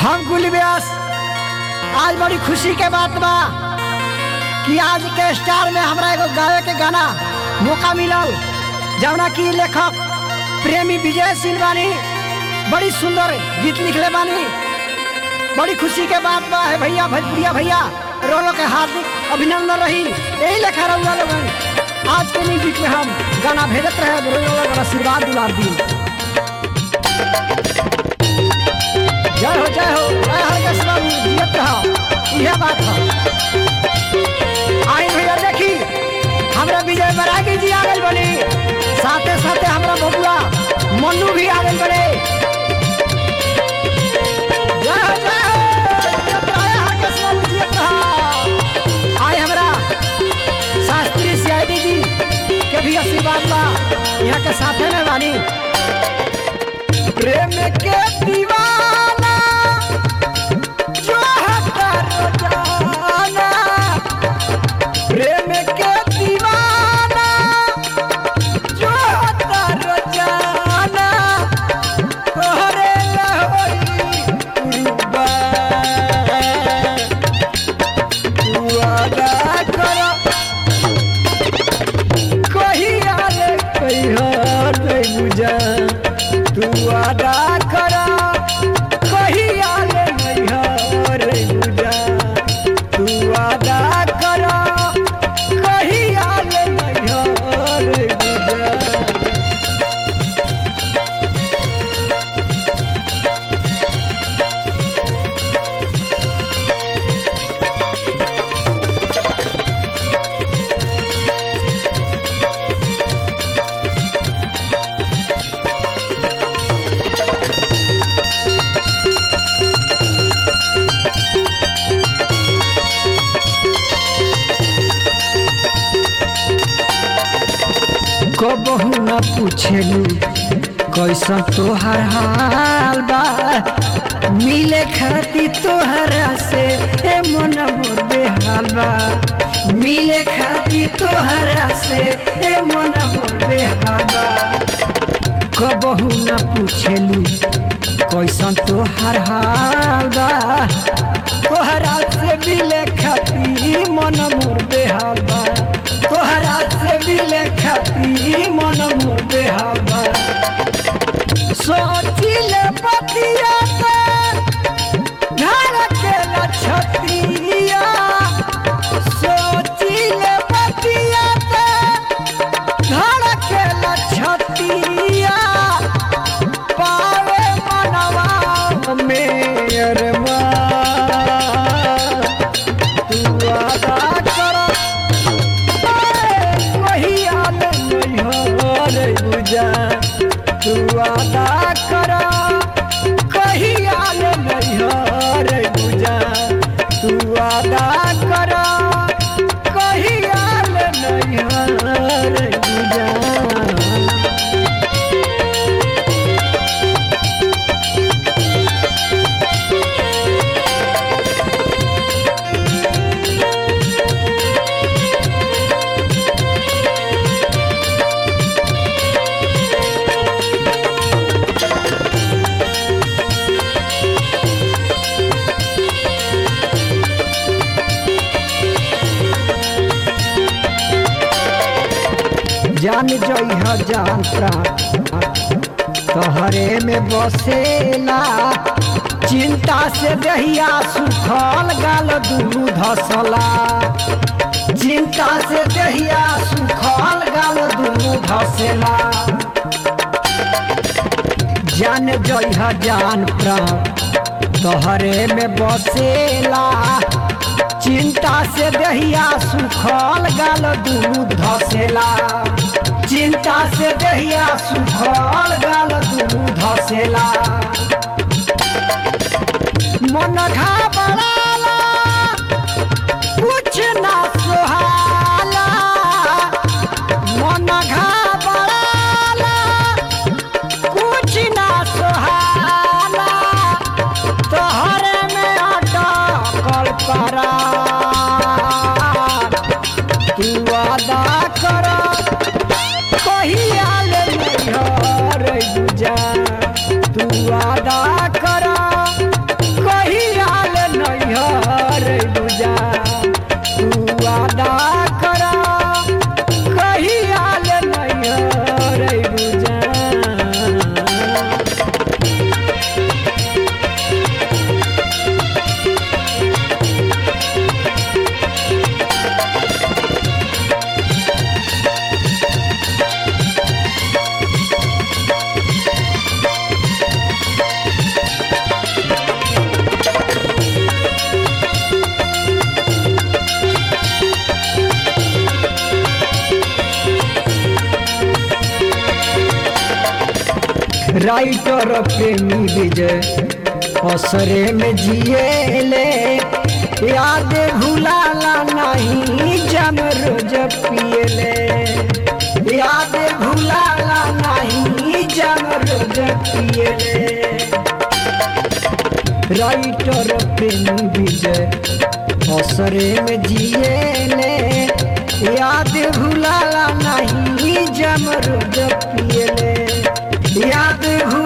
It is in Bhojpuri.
हम गुल व्यास आज बड़ी खुशी के बात बा कि आज के स्टार में हमरा एगो गावे के गाना मौका मिलल जौना की लेखक प्रेमी विजय सिंह बानी बड़ी सुंदर गीत लिखले बानी बड़ी खुशी के बात बा है भैया भोजपुरिया भैया रोलो के हार्दिक अभिनंदन रही यही लेखा रहुआ लोगन आज के म्यूजिक में हम गाना भेजत रहे रोलो लोगन आशीर्वाद दुलार दी जय हो जय हो जय हर बाबू जियत रहो यह बात है आई भैया देखी हमरा विजय बरागी जी आ गए बनी साथे साथे हमरा बबुआ मन्नू भी आ गए बने जय हो जय हो जियत रहो, हर कस बाबू जियत रहो। आई हमरा शास्त्री सीआईडी जी के भी आशीर्वाद बा यहाँ के साथे में बानी प्रेम के दीवाना जो है करो जाना प्रेम के दीवाना जो है करो जाना तोहरे लहोरी कुर्बान तू अदा करो कहिया रे कहिया नहीं बुझा तू अदा करा कहिया रे नहीं रे बुझा तू अदा करा कहिया रे नहीं रे बुझा कबहू न पूछेलू कैसन तोहर हाल बा मिले खाती तोहरा से ए मन मोर बेहाल बा मिले खाती तोहरा से ए मन मोर बेहाल बा कबहू न पूछेलू कैसन तोहर हाल बा तोहरा से मिले खाती मन मोर बेहाल बा तोहरा से मिले खाती मन मोर बेहाल बा सोचिले पतिया के घर के लछतिया सोचिले पतिया के घर के लछतिया पावे मनवा में अरमान तू अदा कर वही आल नहीं हो रे बुझा तू अदा कर कही आल नहीं हो रे बुझा तू अदा कर कही आल नहीं हो रे बुझा जान जइह जान प्राण तोहरे में बसेला चिंता से दहिया सुखल गाल दुनू धसला चिंता से दहिया सुखल गाल दुनू धसेला जान जइह जान प्राण तोहरे में बसेला चिंता से दहिया सुखल गाल दुनू धसेला चिंता से दहिया सुखल गाल दुनू धसेला मन घबराला कुछ ना सोहाला मन घबराला कुछ ना सोहाला तोहरे में अटकल परा तू अदा कर कहिया ले नहीं रे बुझा तू वादा राइटर प्रेमी विजय असरे में जिएले याद भुलाला नहीं जम रोज पिएले याद भुलाला नहीं जम रोज पिएले राइटर प्रेमी विजय असरे में जिएले याद भुलाला नहीं जम रोज पिएले याद भुला